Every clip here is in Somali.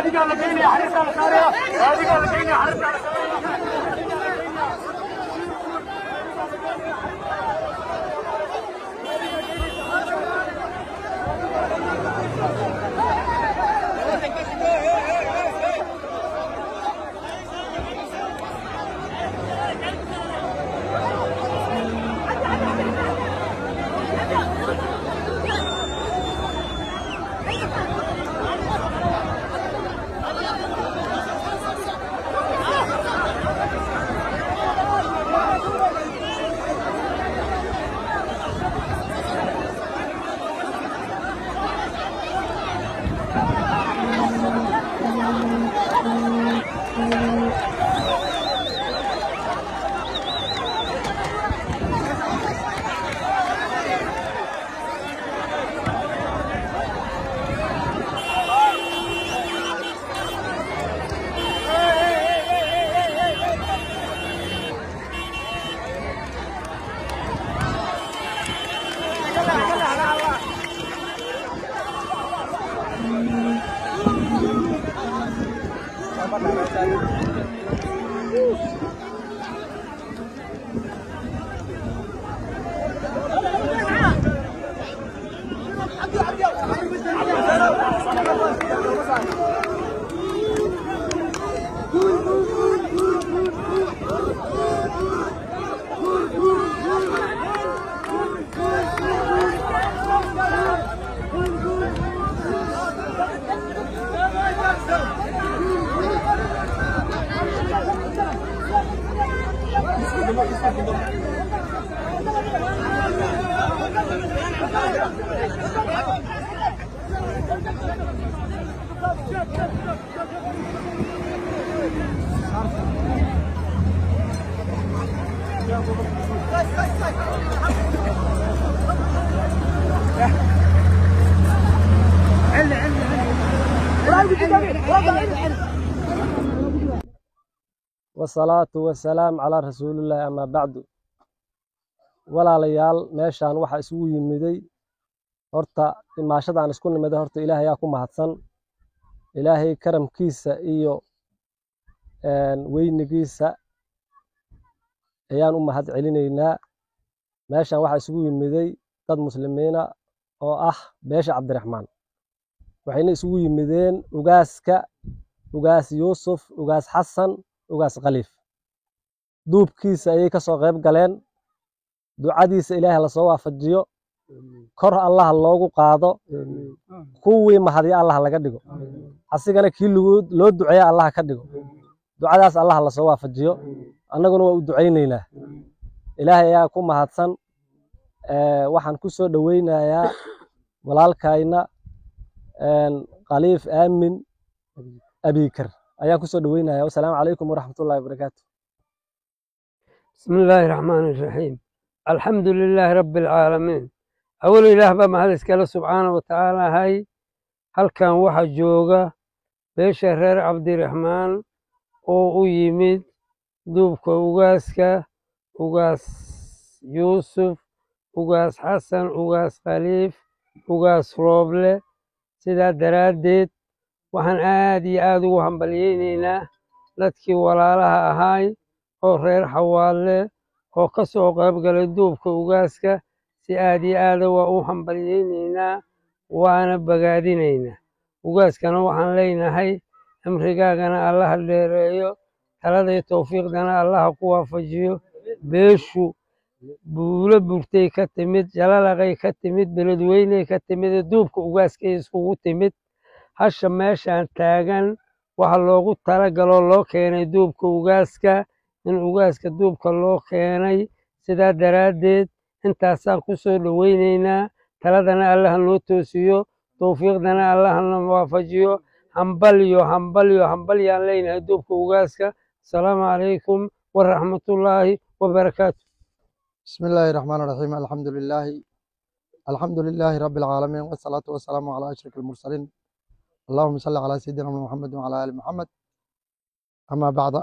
gaadigaa la geynaya xariirtaa la saaraya gaadigaa la geynaya xariirtaa la saaraya wasalaatu wasalaam calaa rasuulillaahi amaa bacdu walaalayaal meeshaan waxaa isugu yimiday horta imaashadaan isku nimiday horta ilaahayaa ku mahadsan ilaahay karamkiisa iyo weynigiisa ayaan u mahad celinaynaa meeshaan waxaa isugu yimiday dad muslimiina oo ah beesha cabdiraxmaan waxayna isugu yimideen ugaaska ugaas yuusuf ugaas xasan ugaas khaliif duubkiisa ayay ka soo qayb galeen ducadiisa ilaahay lasoo waafajiyo kor allaha loogu qaado kuwii mahadya allaha laga dhigo asigana kii loo duceeya allaha ka dhigo ducadaas allaha lasoo waafajiyo annaguna waa u ducaynaynaa ilaahay ayaa ku mahadsan waxaan ku soo dhoweynayaa walaalkayna khaliif aamin abikar ayaan ku soo dhoweynaya wasalaamu calaykum waraxmatullahi wabarakaatu بسم الله الرحمن الرحيم الحمد لله رب العالمين أول إله بما هذا سكاله سبحانه وتعالى هاي هل كان واحد جوغا بيش رير عبد الرحمن أو يمد دوبك وغاسكا وغاس يوسف وغاس حسن وغاس خليف وغاس روبلة سيدا دراديد waxaan aad iyo aad ugu hambalyeynaynaa dadkii walaalaha ahaay oo reer xawaalle oo ka soo qayb galay duubka ugaaska si aad iyo aada waa u hambalyeynaynaa waana bagaadinaynaa ugaaskana waxaan leenahay cimrigaagana allaha dheereeyo taladay towfiiqdana allaha ku waafajiyo beeshu buulo burtay ka timid jalalaqay ka timid beledweyney ka timid duubka ugaaskay iskugu timid hasha meeshaan taagan waxa loogu talagaloo loo keenay duubka ugaaska in ugaaska duubka loo keenay sidaa daraaddeed intaasaan ku soo dhoweynaynaa taladana allaha noo toosiyo towfiiqdana allahana waafajiyo hambalyo hambalyo hambalyaan leynahay duubka ugaaska asalaamu calaykum waraxmatullaahi wabarakaatu بسم الله الرحمن الرحيم الحمد لله الحمد لله رب العالمين والصلاة والسلام على أشرف المرسلين اللهم صل على سيدنا محمد وعلى آل محمد أما بعد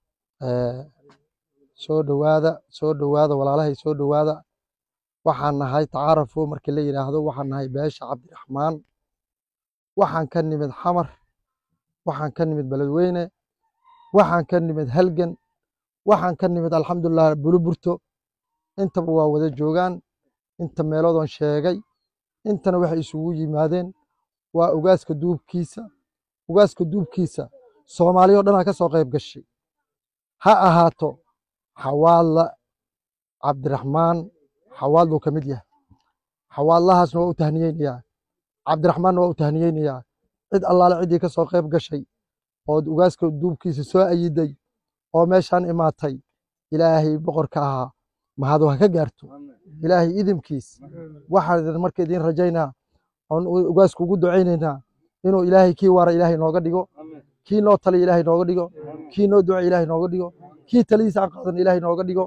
soo dhowaada soo dhowaada walaalahay soo dhowaada waxaan nahay tacaarafo markii la yidhaahdo waxaan nahay beesha cabdiraxmaan waxaan ka nimid xamar waxaan ka nimid beledweyne waxaan ka nimid halgan waxaan ka nimid alxamdulilah buluburto intaba waa wada joogaan inta meeloodon sheegay intana waxay isugu yimaadeen waa ugaaska duubkiisa ugaaska duubkiisa soomaaliya o dhanaa ka soo qayb gashay ha ahaato xawaadla cabdiraxmaan xawaadluu ka mid yahay xawaadlahaasna waa u tahniyeynayaa cabdiraxmaanna waa u tahniyeynayaa cid allaale ciddii ka soo qayb gashay ood ugaaska duubkiisa soo ayiday oo meeshaan imaatay ilaahay boqorka ahaa mahadu ha ka gaarto ilaahay idinkiis waxaan marka idiin rajaynaa oon ugaasku ugu ducaynaynaa inuu ilaahay kii waara ilaahay nooga dhigo kii noo taliya ilaahay nooga dhigo kii noo duca ilaahay nooga dhigo kii talidiisa aan qaadan ilaahay nooga dhigo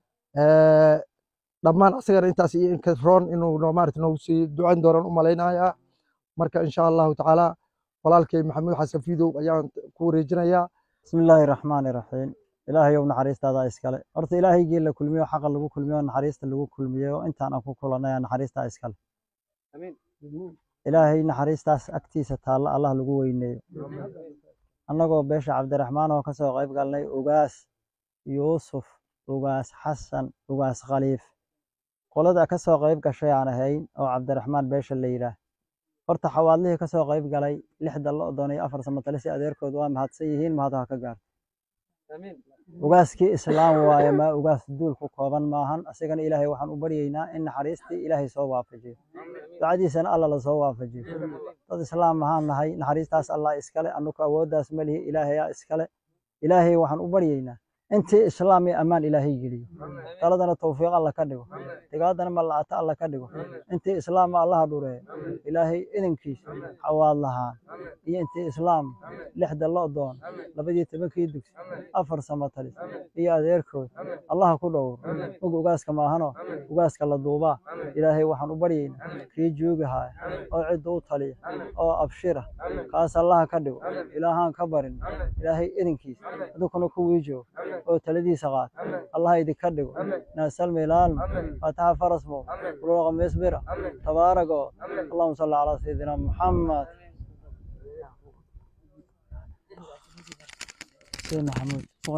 dhammaan asagana intaas iyo inka roon inuu noo maarata noogu sii ducayn doonaan u malaynayaa marka insha allahu tacaala walaalkay maxamuud xasan fiidow ayaan ku wareejinayaa بسم الله الرحمن الرحيم إلهي يوم نحريست هذا إسكال أرت إلهي جيل كلمية حق لغو كلمية نحريست لغو كلمية وإنت أنا أكو كلنا نحريست إسكال آمين. إلهي نحريست أكتيس تالا الله لغو ويني أنا قو بيش عبد الرحمن وكسو غيب قال لي أغاس يوسف أغاس حسن أغاس خليف قولد كسو غيب كشي عن هين أو عبد الرحمن بيش اللي يراه horta xawaalihii ka soo qayb galay lixda lo doonay afar samatale si adeerkood waa mahadsan yihiin mahadaha ka gaar ugaaskii islaam waaye ma ugaas duul ku kooban maahan asigana ilaahay waxaan u baryaynaa in naxariistii ilaahay soo waafajiyo ducadiisana alla la soo waafajiyo dad islaam ahaan nahay naxariistaas allah iskale anuku awooddaas ma lihi ilaahayaa iskale ilaahay waxaan u baryaynaa intii islaam iyo ammaan ilaahay geliyo taladana tawfiiq alla ka dhigo digaadana mala'ata alla ka dhigo intii islaama allaha dhureeyo ilaahay idinkiisa xawaad lahaan iyo intii islaam lixda lo doon labadii tobankii dugsi afar samatalis iyo adeerkood allaha ku dhowro og ugaaska maahano ugaaska la duubaa ilaahay waxaan u baryaynaa kii joogi haaya oo cidda u taliya oo abshira kaas allaha ka dhigo ilaahaan ka barin ilaahay idinkiisa adunkuna kuwii joogo oo taladiisa qaata allaha idinka dhigo naasalmi ilaalma faataxa farasmo buluuqa misbira tabaarago allahuma salli calaa sayidina muxamed سيدنا محمود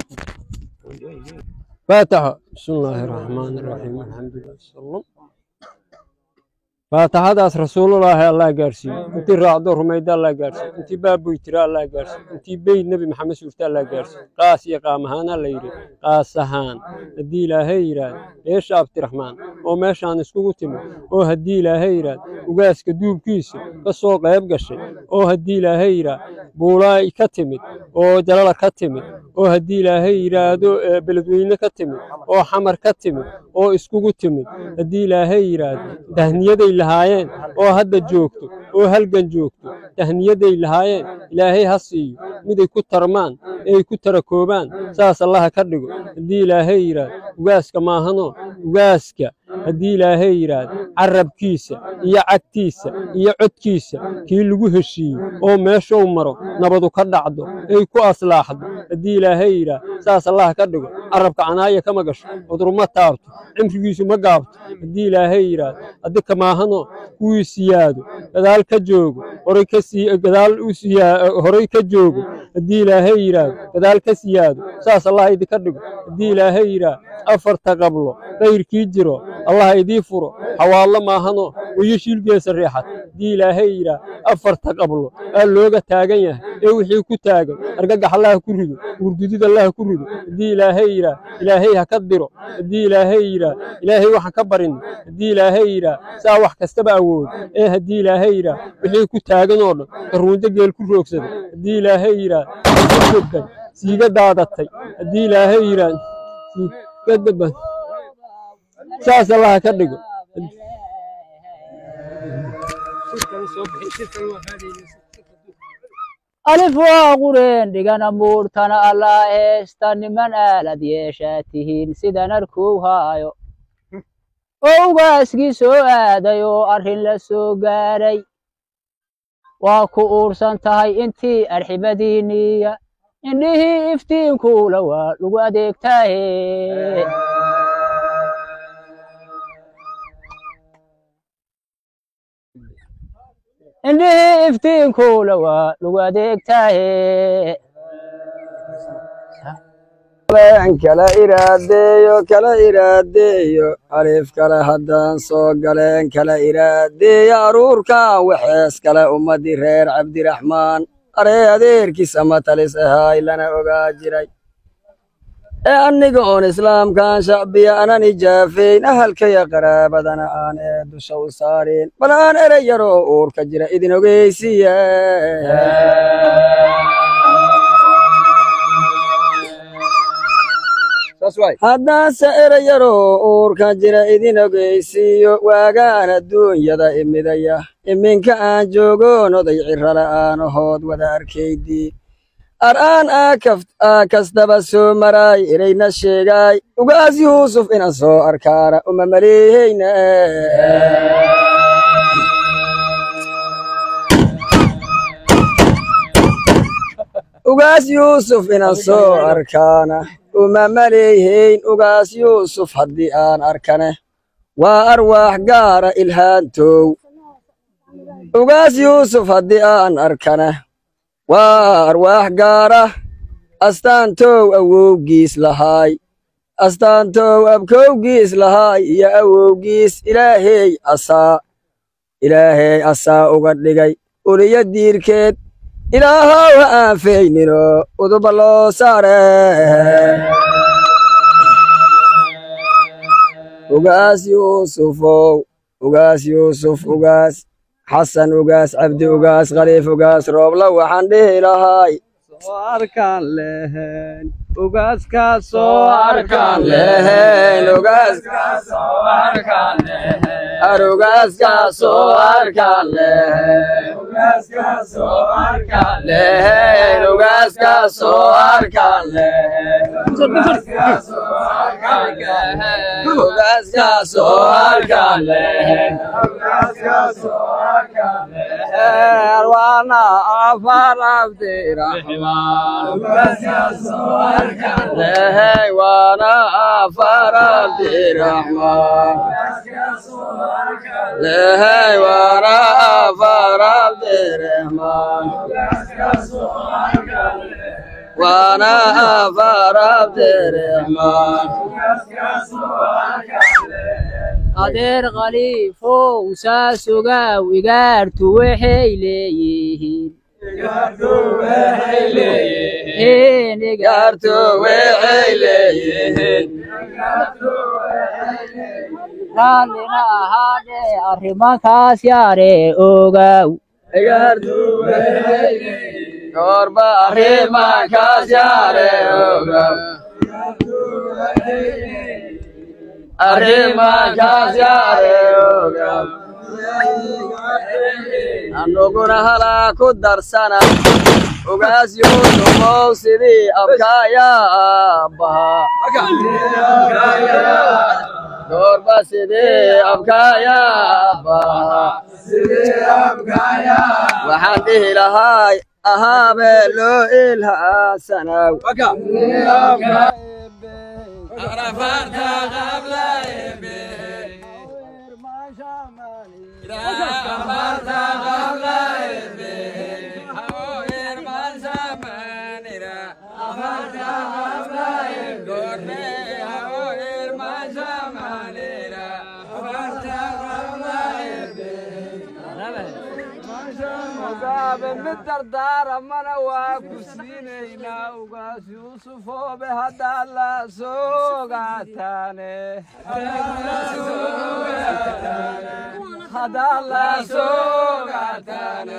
فاتحة بسم الله الرحمن الرحيم الحمد لله صلى الله فاتحadaas rasuulullaahi allah gaarsiiyo intii raacdo rumayda allah gaarsiiyo intii baabuy tira allah gaarsiiyo intii beyd nebi maxamed suurta allah gaarsiiyo qaas iyo qaam ahaana la yidhi qaas ahaan haddii ilaahay yidhaahdo beesha abdiraxmaan oo meeshaan iskugu timid oo haddii ilaahay yidhaahdo ugaaska duubkiisa ka soo qayb gashay oo haddii ilaahay yidhaahdo buulaay ka timid oo jalala ka timid oo haddii ilaahay yidhaahdo beledweyne ka timid oo xamar ka timid oo iskugu timid haddii ilaahay yidhaahdo tahniyaday lahaayeen oo hadda joogto oo halgan joogto tahniyaday lahaayeen ilaahay ha siiyo miday ku tarmaan ay ku tarakoobaan saas allaha ka dhigo haddii ilaahay yidhaahdo ugaaska maahano ugaaska haddii ilaahay yidhaahdo carabkiisa iyo cagtiisa iyo codkiisa kii lagu heshiiyo oo meeshou maro nabadu ka dhacdo ay ku aslaaxdo haddii ilaahay yidhaahdo saas allaha ka dhigo carabka canaaya kama gasho cudurma taabto cimrigiisu ma gaabto haddii ilaahay yidhaahdo haddika maahano kuwii siyaado gadaal ka joogo horay ka sii gadaal u siyaa horay ka joogo haddii ilaahay yidhaahdo gadaal ka siyaado saas allah idinka dhigo haddii ilaahay yidhaahdo afarta qablo kayrkii jiro allah idii furo xawaallo maahano wayo shiilgeesa reexad haddii ilaahay yidhaah afarta qablo aa looga taagan yahay ee wixii ku taagan argagax allaha ku rido wurdudid allaha ku rido haddii ilaahay yidhaah ilaahay ha ka diro haddii ilaahay yidhaah ilaahay waxaan ka barin haddii ilaahay yidhaah saa wax kastaba awood ee haddii ilaahay yidhaah wixii ku taagan oo dhan karuunjo geel ku roogsada haddii ilaahay yidhaah joggan siiga daadatay haddii ilaahay yidhaah siigadaba saas allaha ka dhigo alif waa qureen dhigana muurtana allaa heesta niman aalad yeeshaa tihiin sidan arkuu haayo oo ugaaskii soo aaday oo arrin la soo gaaray waa ku uursan tahay intii arxibadiinniya indhihii iftiinkuula waa lagu adeegtaahe indhihii iftiinkuula waa lagu adeegtaaye kala iraadeeyo kala iraadeeyo alif kale haddaan soo galeen kala iraadeeyo aruurkan waxees kale ummadii reer cabdiraxmaan aree adeerkiis ama talis ahaay lana ogaa jiray ee aniga oon islaamkan shacbiya anan ijaafeyn ahalkaya qaraabadana aan ee dusha u saarin bal aan erey yaroo uurka jira idin ogeysiye haddaanse erey yaroo uurka jira idin ogeysiiyo waagaan adduunyada imidaya iminka aan joogoon oday cirrala aanahood wada arkaydii ar'aan aa kastaba soo maraay ereyna sheegaay ugaas yuusuf inaan soo arkaana uma maleeheyna ugaas yuusuf inaan soo arkaana uma maleehayn ugaas yuusuf haddii aan arkane waa arwaax gaara ilhaantow ugaas yuusuf haddii aan arkane waa arwaax gaara astaantow awowgiis lahaay astaantow abkowgiis lahaay iyo awowgiis ilaahey asaa ilaahey asaa uga dhigay uliyo diirkeed ilaahow ha aanfaynino uduba loo saare ugaas yuusufow ugaas yuusuf ugaas xasan ugaas cabdi ugaas khaliif ugaas roobla waxaan dhihi lahaay arkaan lehen ugaaskaasoo arkaan lehen ugaaskaasoo arkaan lehen ar ugaaskaasoo arkaan lehen ugaaskaasoo arkaan lehen ugaaskaasoo arkaan lehen ugaaskaasoo arkaan lehen ugaaskaasoo arkaan lehen ugaaskaasoo arkaan lehen arwaana afar abdiraxmaan ugaaskaasoo arkaan lehen waana afar abdiraxmaan lehen waana afar abdiraxmaan waana afar abdiraxmaan adeer khaliifow saas ogaaw igaartu waxay leeyihiin gaarto waxay leeyihiin raallina ahaadhee arrimankaas yaare ogaaw goorba arrimankaas yaare ogaw arrimankaas yaare ogaw anuguna halaa ku darsana ugaas yuusufow sidii abkaayaa aabbahaa goorba sidii abkaayaa aabbahaa waxaan dhihi lahaay ahaabee loo ilhaasanaw mid dardaaramana waa ku siinaynaa ugaas yuusufoobe haddaad la soogaataane haddaad la soogaataane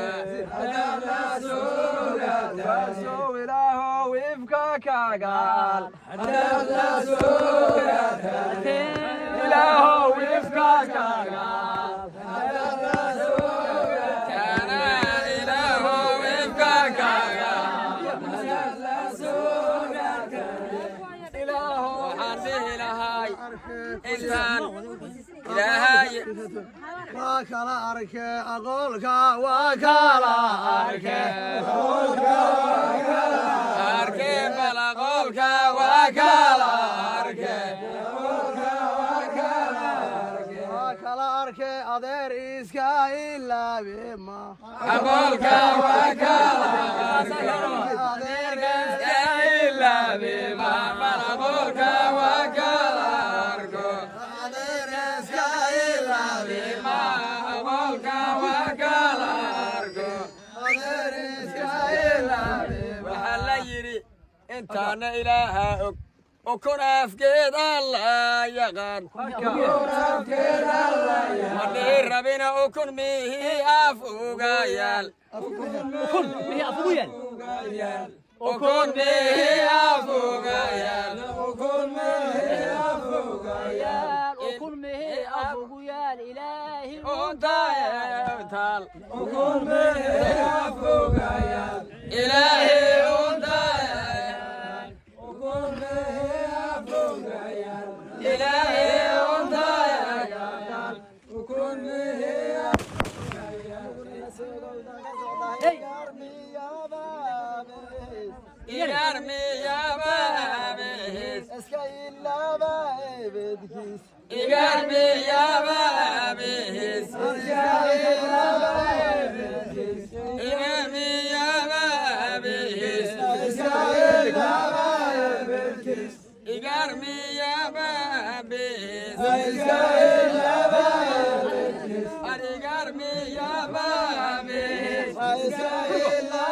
ugaasow ilaahow ifka kagaal ilaahow ifka kagaal waa kala arke aqoolka waa kala arke waa kala arke adeer iska ilaabe ma waxaa la yidhi intaana ilaaha og ukun afkeed alla yaqaan madhii rabina ukun mihi af uga yaal ukun mihi af uga yaal ukun mehe afugu yaal ilaahi untaal ilaahi untaal ilaahi untaal igar miyabaabes igar miyabaabes igar miyabaabes igar miyabaabes arigar miyabaabes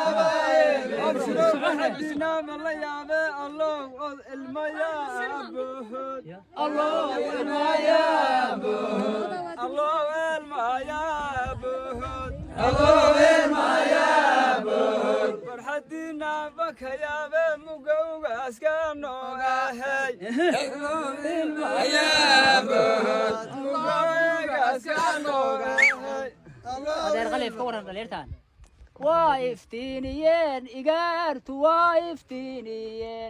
adeer qalif ka waran dhaliirtan waa iftiiniyeen igaartu waa iftiiniyeen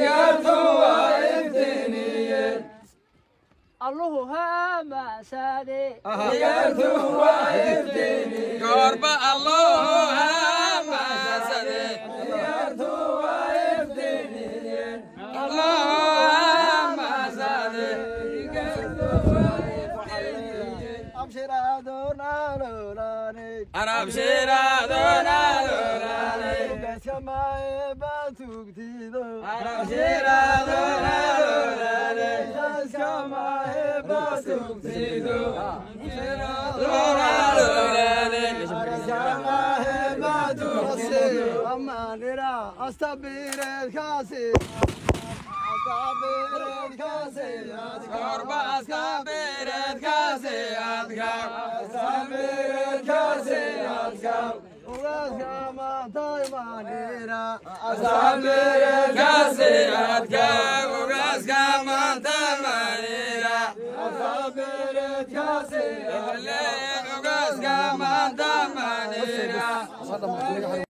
alluhu haamaansaade goorba allahu hamaasade allahu hamaasade arabshiraadonalorane Korba askabered kase adgam askabered kase adgam askabered kase adgam ugaska manta manira askabered kase adgam ugaska manta manira